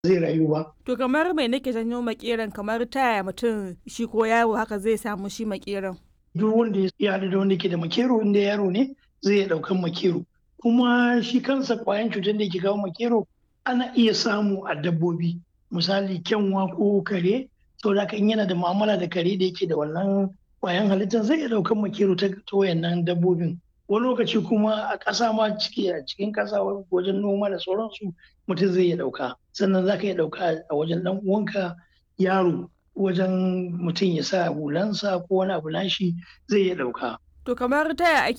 zai rayu ba. To kamar mai nake janyo makeran kamar taya mutum shi ko yaro haka zai samu shi makeran. Duk wanda ya haɗu da wanda ke da makero inda yaro ne zai iya ɗaukan makero. Kuma shi kansa ƙwayan cutar da ke kawo makero ana iya samu a dabbobi misali kyanwa ko kare saboda haka in yana da mu'amala da kare da yake da wannan ƙwayan halittar zai iya ɗaukan makero ta wayannan dabbobin. Wani lokaci kuma a ƙasa ma ciki a cikin ƙasa wajen noma da sauransu mutum zai iya ɗauka sannan za ka iya ɗauka a wajen ɗan uwanka yaro wajen mutum ya sa hulansa ko wani abu nashi zai iya ɗauka. To kamar taya ake